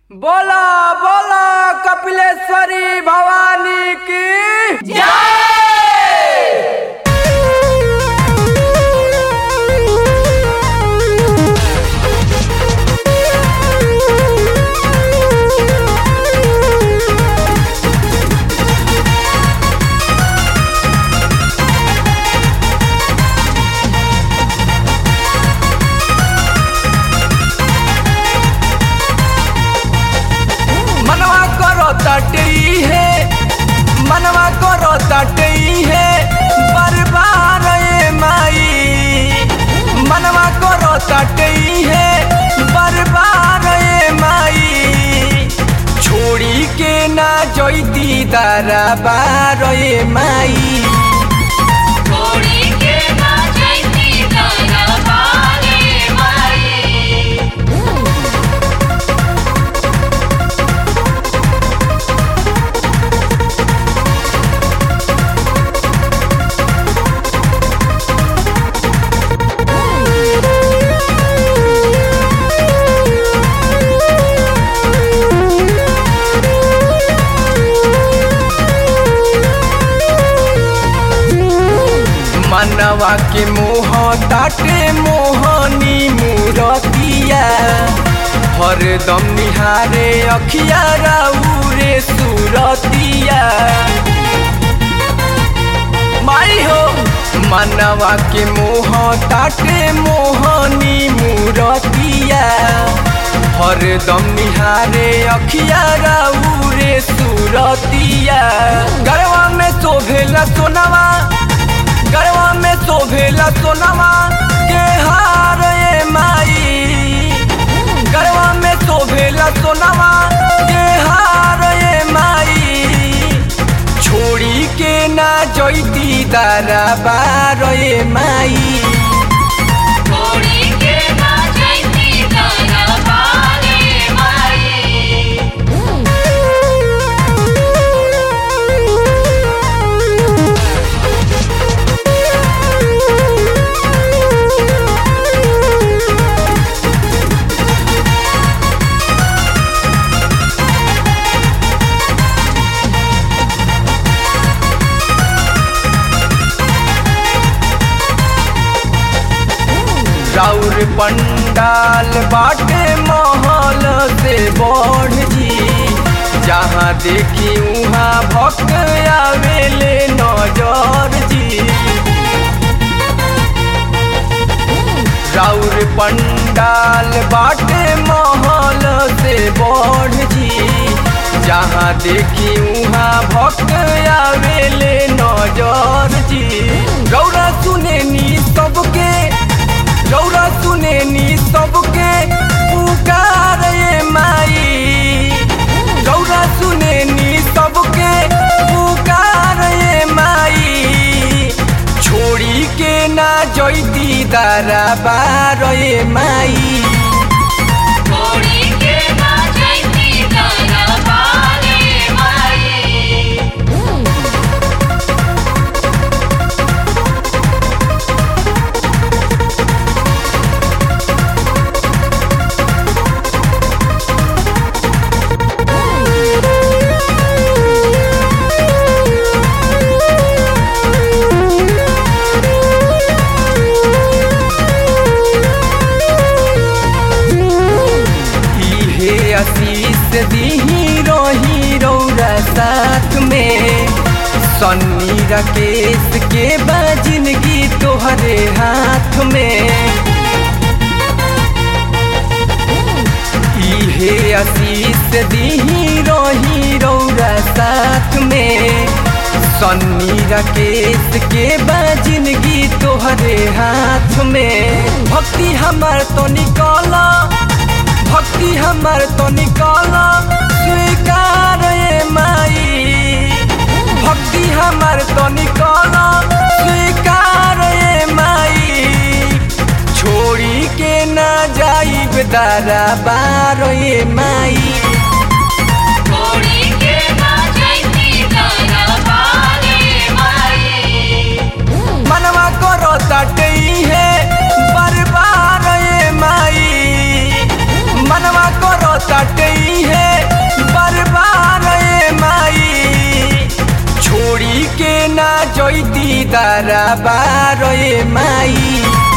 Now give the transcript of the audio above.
बोला बोला कपिलेश्वरी भवानी की मनवा करो तटई है मनवा करो तटई है बरबार ए माई मनवा करो तटई है बरबार ए माई छोड़ी के ना जोईती दरबार ए माई छोड़ी के ना जैती दरबारे माई मनवा के मोह ताटे मोहनी मूरतिया हरदम निहारे अखिया राउरे सूरतिया माई हो मनवा के मोह ताटे मोहनी मूरतिया हरदम निहारे अखिया राउरे सूरतिया गरवा में शोभेला सोनवा गरवा में शोभेला सोनवा के हार ए माई गरवा में शोभेला सोनवा के हार ए माई छोड़ी के ना जोईती दरबार ए माई छोड़ी के ना जैती दरबारे माई राउर पंडाल बाटे महल से बढ़ जी जहाँ देखी उहाँ भक्त आवेले नजर जी राउर पंडाल बाटे महल से बढ़ जी जहाँ देखी उहाँ भक्त आवेले नजर जी रौरा सुने नी सबके रौरा सुने नी सबके पुकार ए माई रौरा सुने नी सबके पुकार ए माई छोड़ी के ना जोईती दरबार ए माई छोड़ी के ना जैती दरबारे माई इहे आशीष दीही रही रौरा साथ में सन्नी राकेश के बा जिंदगी तोहरे हाथ में इहे आशीष दीही रही रौरा साथ में सन्नी राकेश के बा जिंदगी तोहरे हाथ में भक्ति हमार तो निकला भक्ति हमार तो निकाला स्वीकार ए माई भक्ति हमार तो निकाला स्वीकार ए माई छोड़ी के ना जाइब दरबार ए माई छोड़ी के ना जैती दरबारे माई मनवा करो तटई है बरबार ए माई मनवा करो तटई है ना जैती दरबार ए माई